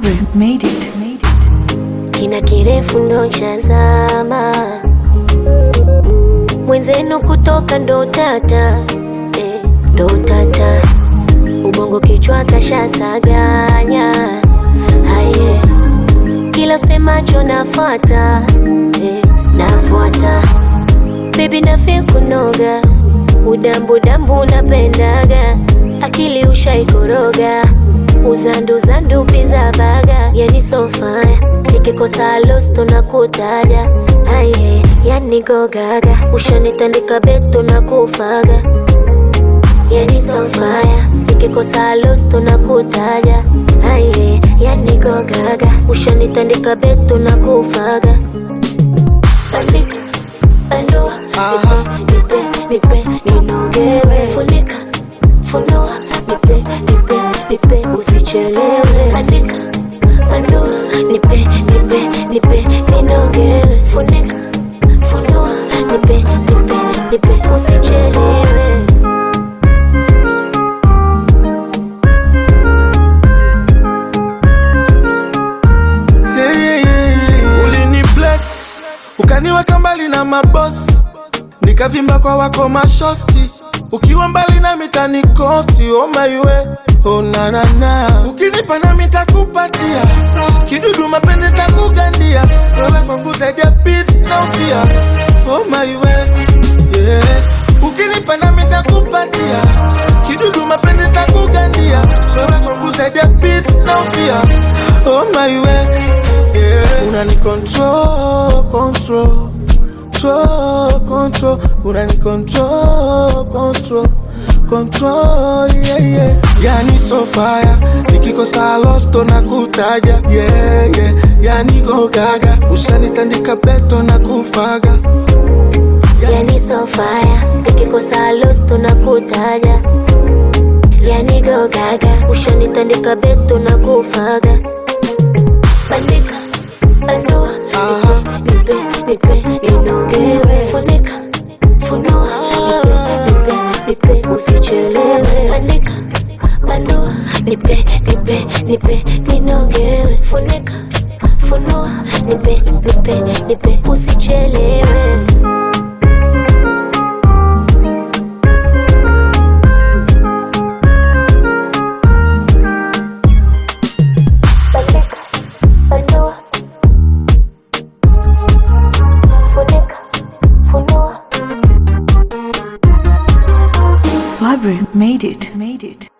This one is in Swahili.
Swabri made it. Made it. kina kirefu ndo chazama mwenzenu kutoka ndo tata eh, ndo tata ubongo kichwa kashasaganya haye kila semacho nafuata eh, nafuata bebi nafe kunoga udambudambu napendaga akili ushaikoroga uzanduzandu piza baga yani sofaya nikikosa losto na kutaja aye yani gogaga ushanitandika beto na kufaga yani sofaya nikikosa losto na kutaja aye yani gogaga ushanitandika beto na kufaga bandika bandua nipe nipe nipe ninogewe funika funua nipe nipe nipe usichelewe andika bandua nipe nipe nipe ninogewe funika funua nipe nipe nipe usichelewe Yeah, yeah, yeah, yeah. Ulini bless ukaniweka mbali na mabosi, nikavimba kwa wako mashosti, ukiwa mbali na mitani kosti. Oh my way, oh na na na, ukinipa na mitakupatia kidudu mapende takugandia, wewe kwangu zaidi ya peace na ufia. Oh my way, yeah, ukinipa na mitakupatia kidudu mapende takugandia, wewe kwangu zaidi ya peace na ufia. Oh my way, yeah, unani control, control control, control, unani control, control, control, yeah, yeah. Yani so fire, nikikosa losto na kutaja, yeah, yeah. Yani go gaga, ushanitandika beto na kufaga, yani sofaya nikikosa losto na kutaja yani gogaga ushanitandika beto na kufaga bandika bandua Aha. nipe nipe ninogewe funika funua nipe nipe nipe usichelewe bandika bandua nipe nipe nipe ninogewe funika funua nipe nipe nipe usichelewe bandika bandua funika funua Swabri made it. Made it.